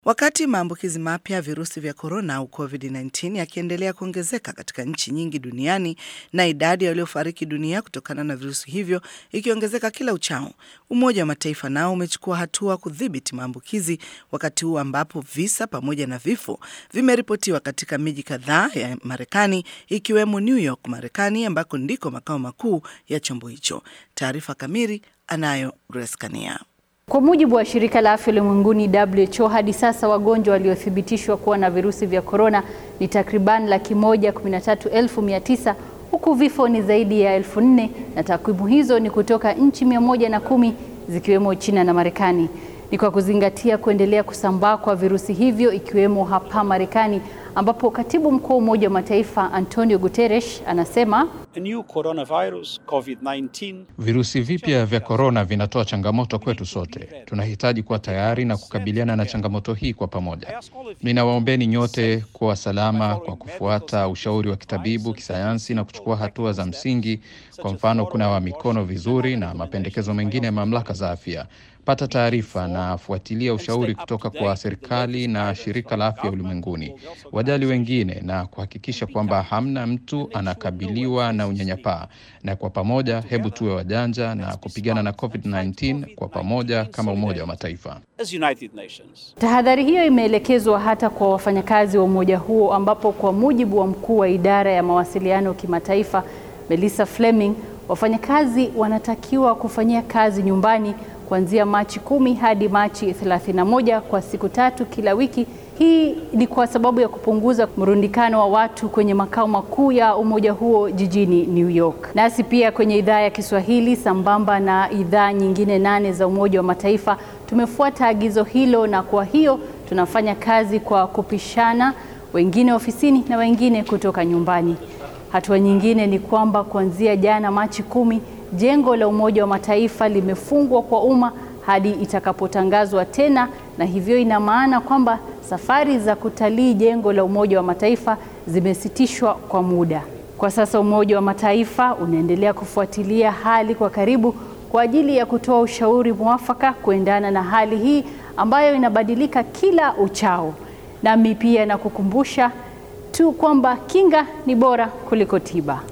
Wakati maambukizi mapya ya virusi vya korona au COVID-19 yakiendelea kuongezeka katika nchi nyingi duniani na idadi ya waliofariki dunia kutokana na virusi hivyo ikiongezeka kila uchao, Umoja wa Mataifa nao umechukua hatua kudhibiti maambukizi, wakati huu ambapo visa pamoja na vifo vimeripotiwa katika miji kadhaa ya Marekani ikiwemo New York, Marekani, ambako ndiko makao makuu ya chombo hicho. Taarifa kamili anayo Grace Kania. Kwa mujibu wa shirika la afya ulimwenguni WHO, hadi sasa wagonjwa waliothibitishwa kuwa na virusi vya korona ni takriban laki moja kumi na tatu elfu mia tisa huku vifo ni zaidi ya elfu nne na takwimu hizo ni kutoka nchi mia moja na kumi zikiwemo China na Marekani. Ni kwa kuzingatia kuendelea kusambaa kwa virusi hivyo ikiwemo hapa Marekani ambapo katibu mkuu wa Umoja wa Mataifa Antonio Guterres anasema A new coronavirus, COVID-19, Virusi vipya vya korona vinatoa changamoto kwetu sote. Tunahitaji kuwa tayari na kukabiliana na changamoto hii kwa pamoja. Ninawaombeni nyote kuwa salama kwa kufuata ushauri wa kitabibu, kisayansi na kuchukua hatua za msingi, kwa mfano kunawa mikono vizuri na mapendekezo mengine ya mamlaka za afya. Pata taarifa na fuatilia ushauri kutoka kwa serikali na shirika la afya ulimwenguni. Wajali wengine na kuhakikisha kwamba hamna mtu anakabiliwa na unyanyapaa. Na kwa pamoja, hebu tuwe wajanja na kupigana na COVID-19 kwa pamoja kama Umoja wa Mataifa. as United Nations. Tahadhari hiyo imeelekezwa hata kwa wafanyakazi wa umoja huo ambapo kwa mujibu wa mkuu wa idara ya mawasiliano kimataifa Melissa Fleming, wafanyakazi wanatakiwa kufanyia kazi nyumbani kuanzia Machi kumi hadi Machi 31 kwa siku tatu kila wiki. Hii ni kwa sababu ya kupunguza mrundikano wa watu kwenye makao makuu ya umoja huo jijini New York. Nasi pia kwenye idhaa ya Kiswahili sambamba na idhaa nyingine nane za Umoja wa Mataifa tumefuata agizo hilo, na kwa hiyo tunafanya kazi kwa kupishana, wengine ofisini na wengine kutoka nyumbani. Hatua nyingine ni kwamba kuanzia jana Machi kumi, jengo la Umoja wa Mataifa limefungwa kwa umma hadi itakapotangazwa tena, na hivyo ina maana kwamba safari za kutalii jengo la Umoja wa Mataifa zimesitishwa kwa muda. Kwa sasa Umoja wa Mataifa unaendelea kufuatilia hali kwa karibu kwa ajili ya kutoa ushauri mwafaka kuendana na hali hii ambayo inabadilika kila uchao. Nami pia nakukumbusha tu kwamba kinga ni bora kuliko tiba.